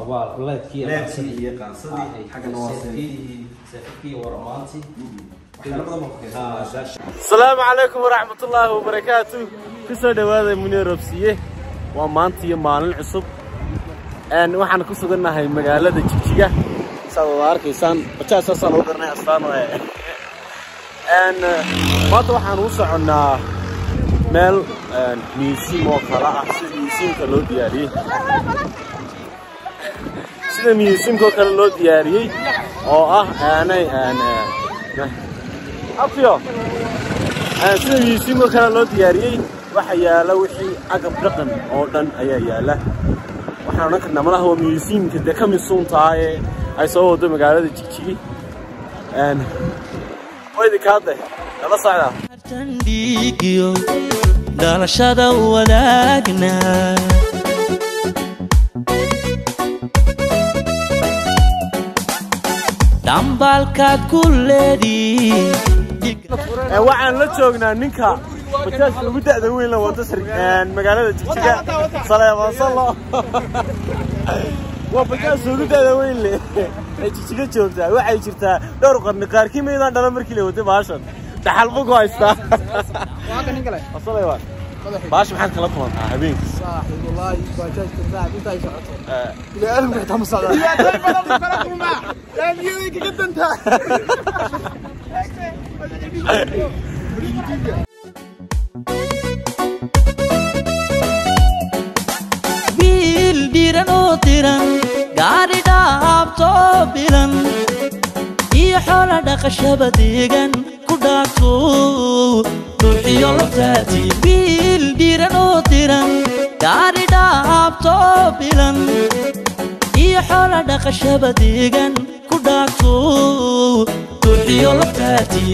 waa leedkii leebkii iyo qaansadii xaggana waa seefkii seefkii waramaantii waxyaalo badan baa ku keensan asalaamu calaykum waraxmatullaahi wabarakaatu ku soo dhowaada munir robsiye waa maanta iyo maalin cusub Een, waxaan ku sugannahay magaalada jigjiga saad wada arkaysaan bajaajsaasaan lagu garanay astaan waaye Een, maanta waxaan u soconnaa meel een, museum oo kale ah sida museumka loo diyaariyey sida museumka oo kale loo diyaariyey oo ah aanay een, een, afyo Een, sida museumka kale loo diyaariyey waxa yaala wixii agab dhaqan oo dhan ayaa yaala waxaan odhan karnaa malaha waa museumka dee ka misuun tahay ay soo wado magaalada jigjigi Een, waa idinka hadle nala socdaa tandhiigiyo dhalashada wadaagna dhambaalkaad ku leedii Ee, waxaan la joognaa ninka bajaajka ugu da'da weyn la wado sar- een, magaalada jigjiga saleeman salo waa bajaajka ugu da'da weyn leh ee jigjiga joogtaa waxay jirtaa dhowr qarni qaarkii maydaan dhalan markii la waday baashan dhaxal buu ku haystaa Asalay waa. baasha maxaad kala kulantaa habeenkii wiil dhiran oo diran gaari dhaabtoo bilan iyo xoola dhaqashaba deegan ku dhaafto ruuxiyo laftaati wiil dhiran oo diran gaari dhaabtoo bilan iyo xoola dhaqashaba deegan ku dhaafto ruuxiyo laftaati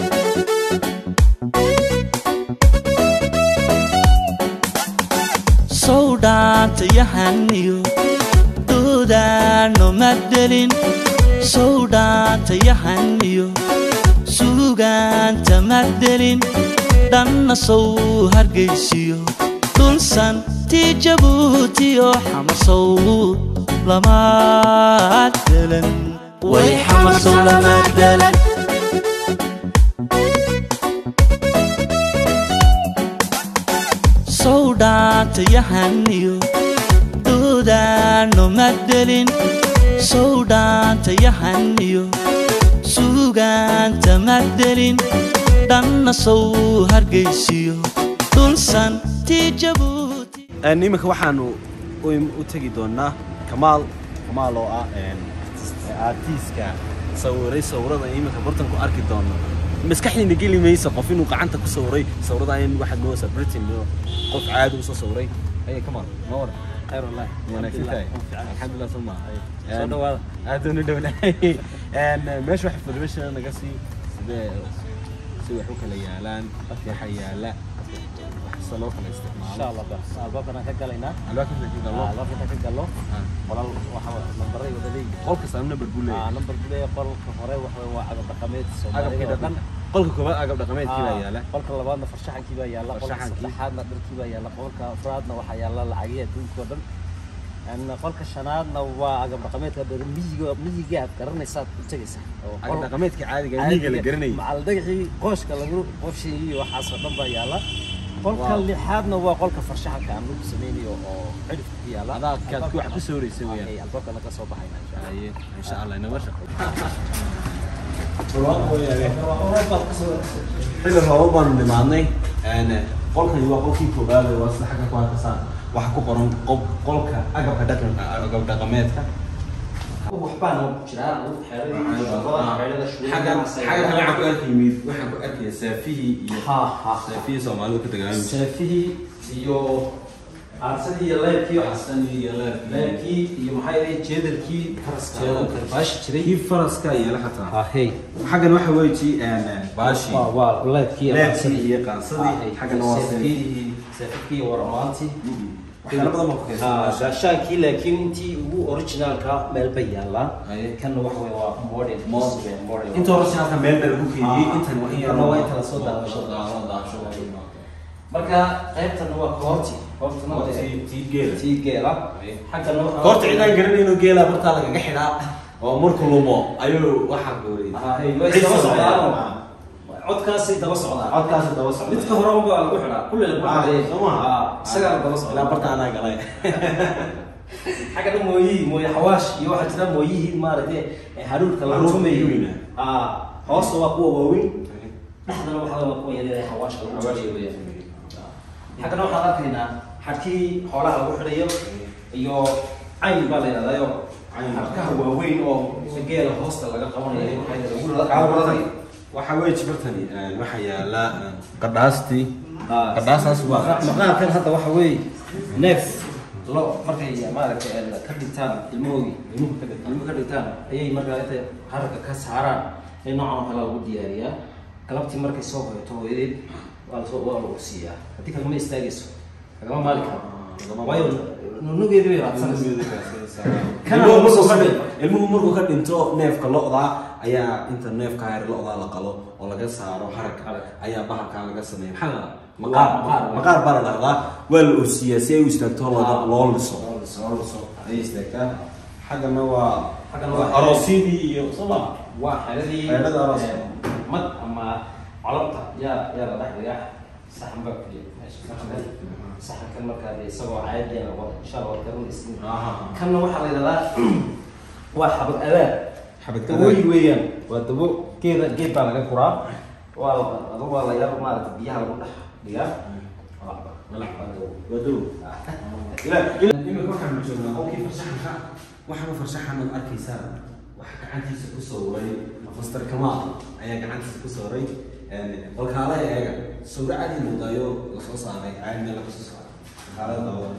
sow dhaantayahaniyo duudaano madelin sow dhaantayahaniyo suugaanta madelin dhanna sow hargaysiyo dhulsan tii jabuutiyo xamasow lamaad delan way xamasow lamaad delan sow dhaantayahaniyo duudaano madelin sow dhaantayahaniyo suugaanta madelin dhanna sow hargaysiyo dhulsan tii jabuuti Een, iminka waxaanu u u tegi doonaa kamaal kamaal oo ah een, artiiska sawiray sawirada iminka bartan ku arki doono maskaxdiina geli maysa qof inuu gacanta ku sawiray sawirada in waxaad moodaysaa britain inuu qof caadi usoo sawiray aye kamaal ma war khayr wallahi wanaagsan tahay alxamdulilah soo maa Soo dhawaada. aad u dhownahay Een, meesha wax information naga sii sidee si wax u kala yaalaan waxa yaala sida loo kala isticmaalo insha allah albaabkan aan ka galaynaa albaabka inta ka galo albaabkan ka galno Ah. qolal waxa nambaray wada leeyihiin qol kasta number buu Ah, leeyahay nambar buleeya qolka hore waxa weeye waa agab dhaqameed agabkii Soomaalida oo dhaqan dhan. qolka koobaad agab dhaqameedkii baa yaala qolka labaadna farshaxankii baa yaalla qolka Farshaxankii. saddexaadna dharkii baa yaalla qolka afraadna waxaa yaalla lacagihii adduunka oo dhan Een, qolka shanaadna waa agab dhaqameedka dee miyiga miyiga aad garanaysaad u tegaysaa oo agab qol- dhaqameedkii caadiga ah, miyiga la garanayay macal dhagaxii qooshka lagu qoosheeyey iyo waxaasoo dhan baa yaalla qolka Wow. lixaadna waa qolka farshaxanka aan lagu sameynayo oo cidhifka ku yaalla adaa kaad ku wax ku sawiraysay Ay, weeyaan albaabkana ka soo baxayna insha Allah. Haye, insha allah inama shaqo xilli roobo baanu nimaadnay qolkani waa qolkii koobaad ee waa sida xagga ku arkasaan waxa ku qoran qob- qolka agabka dhaqan agab dhaqameedka waxbaan ku jiraa xaggan xagga kale waxaan ku arki yimid waxaan ku arkaya saafihii iyo ha ha saafihii soomaalidu ka dagaalamay seefihii iyo aarsadii iyo leebkii Aarsadii iyo leebkii. leebkii iyo maxaa yahay jeedalkii faraska oo karbaashi jiray kii faraska iyo la xataa ha hey xaggan waxa weeji baashii waa waa leebkii leebkii iyo qaansadii xaggana waa seefihii seefkii iyo waramaantii waxyaalo badan baa ku keensan gaashaankii laakiin intii ugu originaalka meel bay yaallaan Aye. kanna waxa weeye waa modern modern inta hore halka meel baa lagu keediyey Ah. intan waa in yar Intan waa inta lasoo daawasho. daawasho daawasho marka qaybtan waa koorti qoortana Qoorta waa tii- tii geela. tii geela xaggana waxaa goorta cidaan garanayno geelaa bartaa lagaga xidhaa oo markuu lumo ayuu waxaa gooriyay Ah, hey, way daba socdaan codkaasay daba socdaan codkaasi daba socda midka hore unbaa lagu xidhaa kulli la Ah, bacday soo maha? isagaa la daba ilaa socdaa barta anaa galay xaggana mooyihii mooye xawaash iyo waxaa jira mooyihii maaragtay ee haruurka lagu Haruurka tumayo weyna. ah hoosta waa kuwa waaweyn dhexdana waxaa waa kuwa yaryar ee xawaashka lagu tumayo weeyaan xaggana waxaan arkaynaa xadhkii xoolaha lagu xidhayo iyo cayn baa la yidhahdaayo xadhkaha waaweyn oo geela hoosta laga qabanayo waxaa lagu raranayo waxaa weeye jibartani waxaa yaala qadhaastii qadhaasaas waa maqaarkan hadda waxa weeye neef lo markay maaragtay ka dhigtaan ilmahoodii ilmuhu ka dhigtaan ilmuhu ka dhigtaan ayay markaa intay haragga ka saaraan ee noocan oo kale lagu diyaariyaa galabtii markay soo hoyato hooyadeed waa lasoo waa lagu siiyaa haddii kagama istaagayso kagama maali karo waayo nunugeedi bay raadsanaysa Kana ilmuhu lagu soo markuu ka sameeyo. dhin- ilmuhu markuu ka dhinto neefka lo'da ayaa inta neefka hayr lo'da la qalo oo laga saaro harag Harag. ayaa bahalkaa laga sameeya maxaa la Waa maqaar maqaar. maqaar baa la dhahdaa waa la ursiyaa si ay u istaagto loo loo liso Loo liso, loo liso. ayay istaagtaa xaggana waa Xaggana waa waa- aroosyadii iyo soma waa xeeladii Xeelada aroos. eh, mad ama colobta yaa yaa la dhex dhigaa saxan baa ku jira meesha saxanka saxankan markaa dee isagoo caadiyan wa insha allah waa karinaysin Aha. kanna waxaa la yidhahdaa waa xabad abaar Xabad dawooyi weeyaan waa dabo geeda geed baa laga guraa waa la adu waa la yar maarata biyaha lagu dhex dhigaa waa waa dawo wadow imika waxaanu joognaa qolkii farshaxanka waxaana farshaxanaad arkaysaa waxa gacantiisa ku sawray master kamaal ayaa gacantiisa ku sawray balkaalaha eega sawracadii mudaayo lasoo saaray caadi meel laga soo saaray balkaalada daawada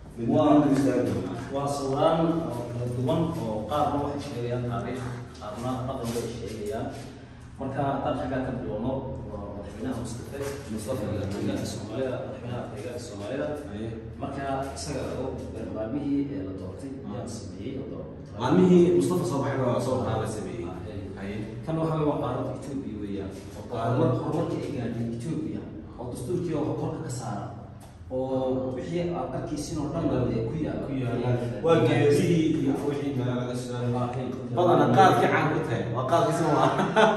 waa waa sawiraan oo kala duwan oo qaarna waxay sheegayaan taariikh qaarna dhaqan bay sheegayaan marka haddaan xaggaa ka bilowno waa madaxweynaha mustafe mustafe deegaanka soomaalida madaxweynaha deegaanka soomaalida marka isaga oo maalmihii ee la doortay ayaa sameeyey oo doortay maalmihii mustafa soo baxay baa soo baxaa la sameeyey Haye. kan waxa weeye waa qaaradda Ethiopia weeyaan horumar horumarka ay gaadhay Ethiopia oo dastuurkii oo korka ka saara oo wixii aad arkaysiin oo dhan baa ku yaala ku yaala waa geedihii iyo wixii meela laga soo badana qaadkii caan ku tahay waa qaadkii soo maa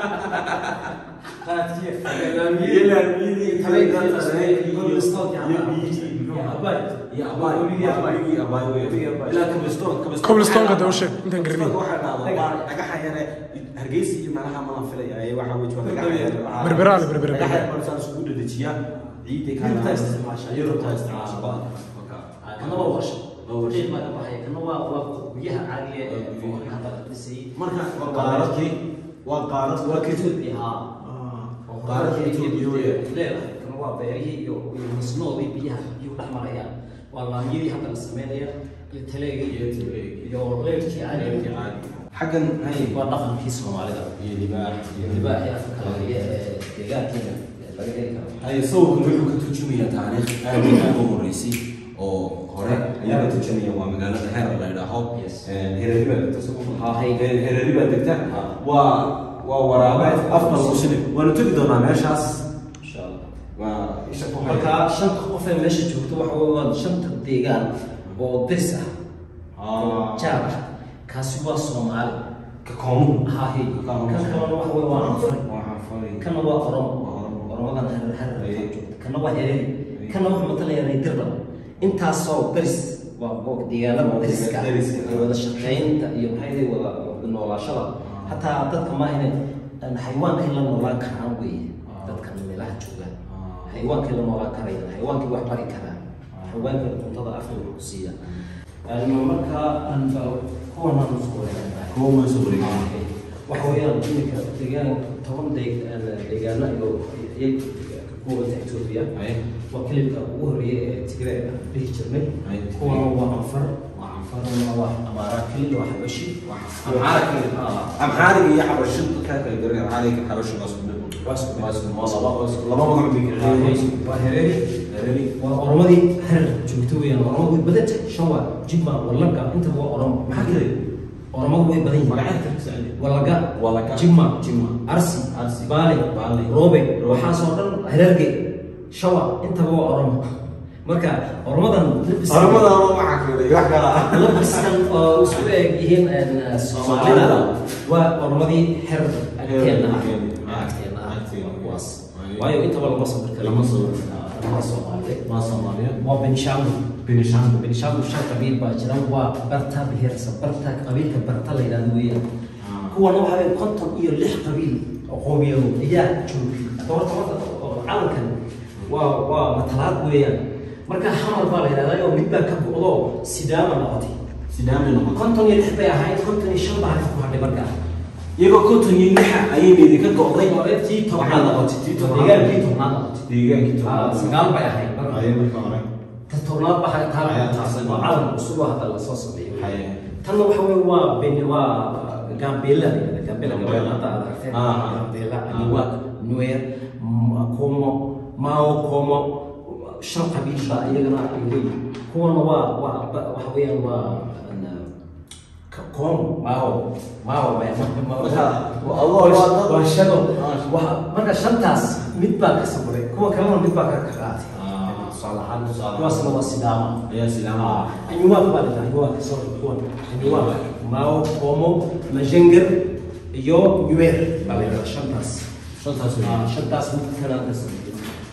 Cobblestone-ka daba sheeg, intaan garanay. hargeysa iyo meelaha malan filaya ee waxa weeye waa dhagax yar Berbera le, berbera, dhagax berbera. yar baa saas ugu dhadhajiyaa ciidda ka Yurubta isticmaasha. yurubta isticmaasha badan kana waa warsha Waa warsha. qiiq baa ka baxaya kana waa waa guryaha caadiga ee oo hadda la dhisay marka waa qaaradkii waa qaarad waa ka Ethiopia ha qaaradda Ethiopia weeye leedahay kana waa beerihii iyo iyo masnoodii biyaha biyuhu dhex marayaan waa laamiyadii hadda la sameynaya iyo taleegii iyo iyo leerkii caadiga xaggan hay waa dhaqankii soomaalida iyo libaax iyo libaaxii afka kala ee deegaankeena laga heli karo ay sawirkan wuxuu ka turjumayaa taariikh aad iyo aad u horeysay oo hore ayaa ka turjumaya waa magaalada heer la yidhaaho Yes. hereeri baa degta soo Ha, hay. hereeri baa degta waa waa waraabe afka lagu shilay waanu tegi doonaa meeshaas insha allah waa isha ku haya marka shanta qof ee meesha joogto waxa weeye waa shanta deegaan oo dirs ah Ah. jaab ah kaasi waa soomaali ka koomu hahi Ka kan koomu. kalena waxa weeye waa anfari waa xafari kana waa oromo Waa Oromo. oromadan harar harar Ay. joogta kana waa hereeri kana wuxuu matalayaa dirba intaasoo daris waa waa deegaanada dariska ah Dariska. iyo wada shaqaynta iyo maxay wada wada noolaashada hataa dadka maahine xayawaankay la noolaan karaan weeye dadkan meelaha joogaan xayawaankay la noolaan karayaan xayawaankay wax bari karaan xayawaanka cuntada afka wuxuu ku siiya marka kuwan aan usoo wareegantahay koomu soo wareegay waxa weeyaan iminka deegaan toban deeg- deegaano iyo ayay ka kuwanta Ethiopia Ay. waa kilibka ugu horeeyay ee Tigray aan dhihi jirnay Ay. kuwana waa anfar waa xafari kuwana waa amaara kilib waa xabashi amxaariga iyo xabasho dadkaa kala garanaya amxaariga xabasho waa isku mid waa isku mid. waa isku waa laba waa isku laba magac bay kala leeyihiin waa hereeri hereeri waa oromadii harar joogto weeyaan oromadu way badan tahay shawa jimba wallaga intaba waa oromo maxaa kale oromadu way badan yihiin magacyada kala socday wallaga Wallaga. jimma Jimma. arsi Arsi. baale Baale. roobe waxaasoo dhan hererge shawa intaba waa oromo marka ormadan Ormadan waxaa kale wax kale ah. labiskan oo isku eg yihiin een, soomaalida waa ormadii xer agteena ah Agteena. agteena ah Agteena. waa kuwaas waayo intaba lama soo dirka Lama soo dirka. lama soomaali Waa Soomaaliyeed. waa benishangul Benishangul. benishangul shan qabiil baa jira waa barta bihirsa barta qabiilka barta la yidhahdo weeyaan Ah. kuwana waxaa weeye konton iyo lix qabiil oo qowmiyado ayaa joogay horta horta oo calankan waa waa matalaad weeyaan marka hamar baa la yidhahdaa oo mid baa ka bu'do sidaama noqotay Sidaamay noqotay. konton iyo lix bay ahayd konton iyo shan baa ku hadhay markaa iyagoo konton iyo lixa ayay idinka go'day tii waxaa tobnaad noqotay tii tobnaad. deegaankii tobnaad noqotay deegaankii Ah, tobnaad. sagaal bay ahayd marka Ayay marka hore. ta tobnaad baa Ayaa taa taasay waa calan cusub oo hadda lasoo sameeyo Haye. tanna waxa weeye waa ben waa gambela la yidhahda gambela gabadha hadda aad aragteen Ah. gambela Ah. aniwa nuer M- komo mao komo shan qabiil baa iyagana wey kuwana waa waa ba- waxa weeyaan waa an- ka- komo mao mao Marka, waa- waa- waa shado Ah. Waxa- marka shantaas mid baa ka saburay kuwa kalena mid baa ka ka qaatay Ah. tusaale ahaan Tusaale. kuwaasna waa sidaama Ayaa sidaama. anyuwaaq baa la anyuwaaq sorry kuwan anyuwaaq mao komo majenger iyo nuer baa la yidhahdaa shantaas Shantaas wey. Ah, shantaas mid kale ka sameeyay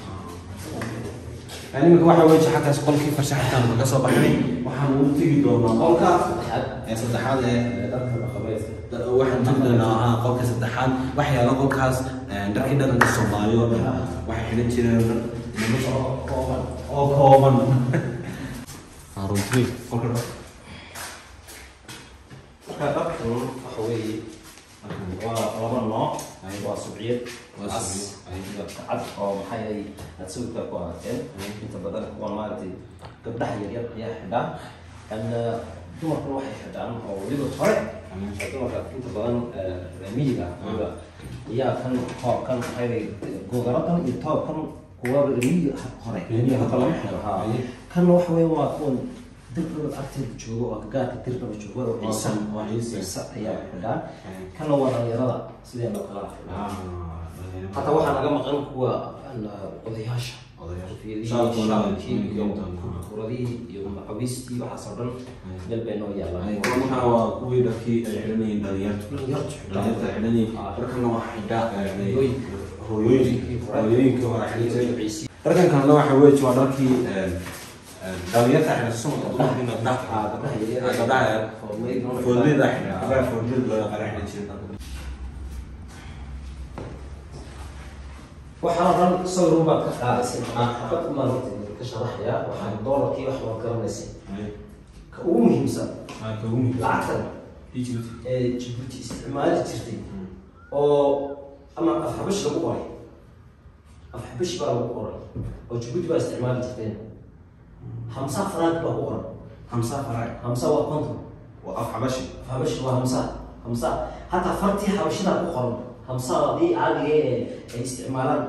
Yani iminka waxa weeye xaggaas qolkii farshaxankaan kaga soo baxnay waxaan ugu tegi doonaa qolka ee saddexaad ee dharka dhaqameed waxaan tegi doonaa ah, qolka saddexaad waxa yaala qolkaas eh, dharkii dhaqanka soomaali oo dhan waxay xidhan jireen nolosha oo kooban oo kooban Ah, runtii qolka dhaq- marka dharkan waxa weeye waa laba nooc waa subciyad Waa cas subciyad. iyo cad oo maxay ay aad sawirka ku aragteen inta badan kuwan maaragtay gabdhaha yaryar ayaa xidhaa an dumarkuna waxay xidhaan oo weliba hore dumarka inta badan eh, reer miyiga weliba ayaa kan toobkan maxay googaradan iyo toobkan kuwa reer miyiga hore Miyiga hadda lama xidho ha Aye. kan waxa weeye waa kuwan dirdhaba agteeda joogo oo gaarka dirdhaba joogo oo ciise waa ciise. ciise ayaa xidhaa Aye. kana waa dhalinyarada sideenoo kale ah xidhaa Ah, hataa waxaa naga maqan kuwa an, odayaasha Odayaasha. Koofiyadihii, Shaalkii, shaalkii iyo shaalkii. kuradihii iyo macawistii waxaas oo dhan meel bay noo yaallaan Ay, kuwan waxaa waa kuwii dharkii ay xidhanayeen dhalinyartu dhalinyartu xidhaa. dhalinyarta ay xidhanayeen Ah. dharkana waxaa xidhaa eh, Hooyooyinka. hooyooyinka hooyooyinka hore xidhan iyo jiray ciise dharkan kalena waxa weeye waa dharkii eh, eh, dhalinyarta xidhan sumanka dumarkiina gabdhaha Ah, gabdhaha yaryar. Ah, gabdhaha yaryar. Foornooyin. foornada xidhan gabdhaha foornada loo yaqaano xidhan jiray waxaa dhan sawir baad ka qaadaysay xabad umaan ka sharaxaya waxaan doolarkii wax baad garanaysay Ay, ka ugu muhiimsan ah, ka ugu muhiimsan. lacagtan Egypt. ee Djibouti isticmaali jirtay oo ama afxabash lagu qoray afxabash baa lagu qoray oo Djibouti baa isticmaali jirteen hamsa frank baa ku qoran Hamsa Farai. hamsa waa konton Waa af xabashi. afxabash waa hamsa hamsa hataa fartii xabashida ku qoran hamsadii caadiga ee ay isticmaalaan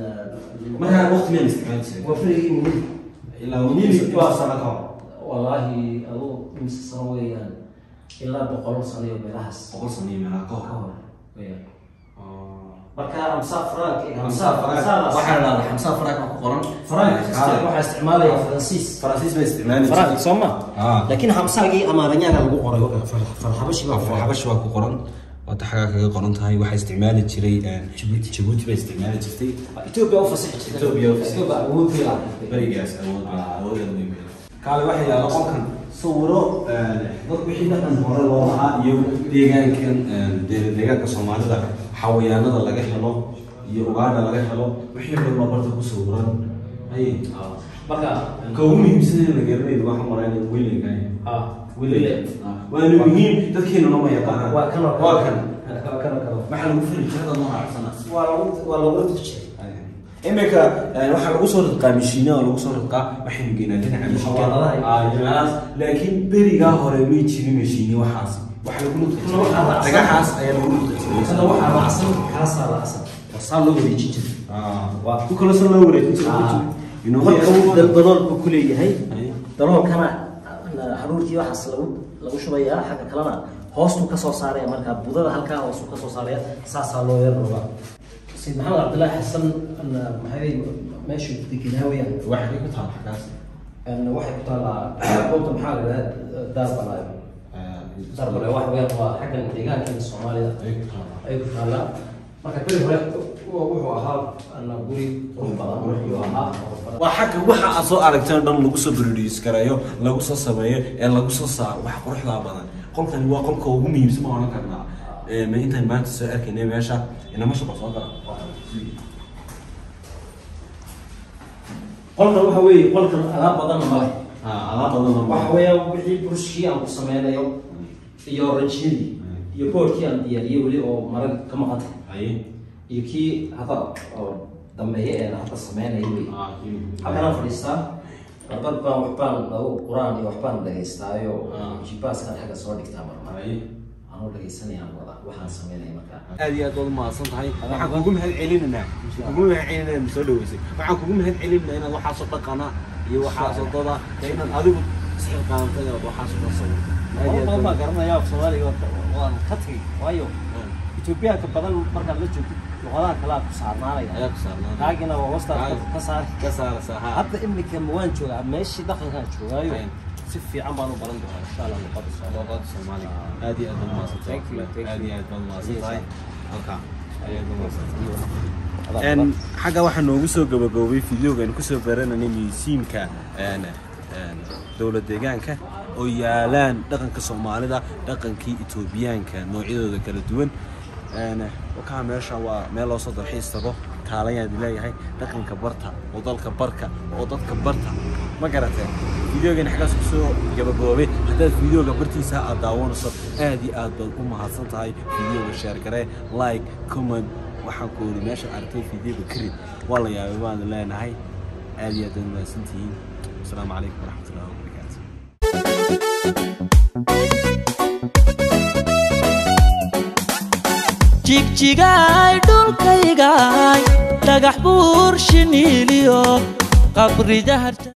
Markaa waqti meel isticmaali jiray. waa frigii minid Ilaa Minid waqti waa- sano ka hor. wallaahi aduu imise sano weeyaan ilaa boqol sano iyo meelahaas Boqol sano iyo meelaha ka ka hor. hor weeyaan Ah. marka hamsa frank Hamsa Farai. Waxaa la dhahdaa Hamsa Farai baa ku qoran. frank Ah. waxaa isticmaalaya faransiis Faransiis bay isticmaali frank jirtay. soo ma Ah. laakiin hamsaagii amaaranyaaga lagu qoray farxabashi baa ku qoray xabash waa ku qoran wata xagaa kaga qoran tahay waxaa isticmaali jiray Djibouti Djibouti bay isticmaali jirtay Ethiopia u fasixi jirtay Ethiopia u fasixi Ethiopia awood bay lahayd berigaas awood awoodeeda weyn bay kaale waxaa yaala qolkan sawiro dad wixii dhaqan hore loo lahaa iyo deegaankan de- deegaanka soomaalida xawayaanada laga helo iyo ugaadha laga helo wixii dhan baa barta ku sawiran hay marka ka ugu muhiimsan in la garanaydo waxaa marayna wilinka ah wille waana muhiim dadkeenuna ma yaqaanaan waa kan oo waa kan waa kan oo kale waxaa lagu fari jirada noo raacsana waa lagu waa lagu ridjay iminka waxaa lagu soo ridqaa mishiina oo lagu soo ridqaa waxaynu geynaa dhinaca Xawaaraha iyo- mishiinka laakiin berigaa hore may jirin mishiini waxaas waxa lagu Kana waxaa raacsan. dhagaxaas ayaa lagu kana waxaa raacsan kaasaa raacsan waa saa loo wareejin jiray waa ku kala soo loo wareejin jiray marka uu dal dalool buu ku leeyahay Ay. daloolkana haruurtii waxaas lagu lagu shubayaa xagga kalena hoostuu ka soo saaraya marka budada halkaa hoostuu ka soo saaraya saasaa loo yar rabaa sayid maxamed cabdillaahi xasan maxay meeshuu degenaa weyaan waxay ku taal xagaas En waxay ku taallaa goobta maxaa la yidhahdaa daarbalaayo daarbalaayo waxa weeyaan waa xaggan deegaankeena soomaalida ay ku taallaa marka beri hore wuxuu ahaa ana guri qurux badan wuxuu ahaa qurux badan waa xagga waxa aad soo aragteen oo dhan lagu soo produce gareeyo lagu soo sameeyo ee lagu soo saaro wax quruxda badan qolkani waa qolka ugu muhiimsan ma odhan karnaa Ee, ma intaan maanta soo arkaynay meesha inama shaqo soo gala qolkan waxa weeye qolkan alaab badanna ma leh alaab badan waxa weeyaan wixii burshkii aan ku sameynayo iyo ranjiyadii iyo boorkii aan diyaariyey weli oo marag ka maqan tahay aye iyo kii hadda oo dambeeye ee hadda sameynaya wey halkanaan fadhiistaa dad baan waxbaan lagu quraan iyo waxbaan dhagaystaayo jibaaskan xagga soo dhigtaa marmar anoo dhagaysanayaan wada waxaan sameynaya markaa aad iyo aad baad umahadsan tahay waxaan kugu mahad celinaynaa kugu mahad celinaa inaad soo dhaweysay waxaan kugu mahad celinaynaa inaad waxaasoo dhaqana iyo waxaasoo dada ee inaad adigu isxilqaantay inaad waxaasoo dhan sawirto aad iyo aad badan baa baad- garanaya af soomaaliga waan ka tagay waayo etoobiyaanka badan markaad la joogtid luqadaha kale aad ku saarnaanaya ayaa ku saarnaa kaagina waa wastaad ka saari ka saaraysaa ha hadda imika ma waan joogaa meeshii dhaqankaan joogaayo Aynen. si fiican baan u baran doonaa insha allah luqada soomaaliga luqada soomaaliga aad iyo aad baad umahadsan tahay Thank you, thank aad you. iyo aad baad umahadsan tahay halkaa ayaad umahadsan Adaa En badan. xagga waxaa noogu soo gabagaboobay fideoga aynu kusoo barananay museumka en en dowlad deegaanka oo yaalaan dhaqanka soomaalida dhaqankii etoobiyaanka noocyadooda kala duwan en wakaa meesha waa meel loo soo dalxiis tago kaalayaad leeyahay dhaqanka barta oo dalka barka oo dadka barta ma garatee fideogan xaggaas kusoo gabagaboobay haddaad fideoga bartiisa aad daawanayso aad iyo aad baad u mahadsan tahay fideoga sheer garee like comment waxaan ku uri meesha aragtay fideoga karid waa la yaabay baan leenahay aad iyo aad baad mahadsantihiin asalaamu calaykum waraxmatullahi wabarakaatu jigjigaay dhulkaygaay dhagax buur shiniiliyo qabridaharta